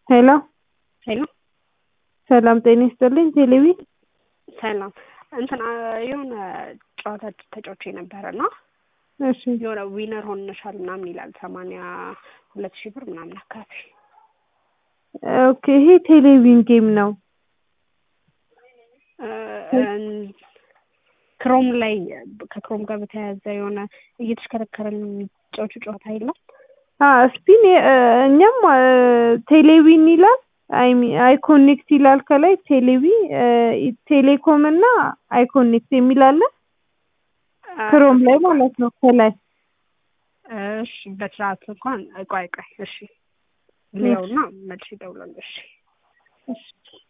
ሄሎ ሄሎ ሰላም ጤና ይስጥልኝ ቴሌቪ ሰላም እንትን የሆነ ጨዋታ ተጫውቼ ነበረ እና እሺ የሆነ ዊነር ሆነሻል ምናምን ይላል ሰማንያ ሁለት ሺህ ብር ምናምን አካባቢ ኦኬ ይሄ ቴሌቪዥን ጌም ነው ክሮም ላይ ከክሮም ጋር በተያያዘ የሆነ እየተሽከረከረ የሚጫወቹ ጨዋታ የለም ስፒን እኛም ቴሌቪዥን ይላል አይኮኔክት ይላል ከላይ ቴሌቪ ቴሌኮም እና አይኮኔክት የሚል አለ ክሮም ላይ ማለት ነው ከላይ እሺ በስርዓት እንኳን ቆይ ቆይ እሺ ሊያውና መልሽ ይደውላል እሺ እሺ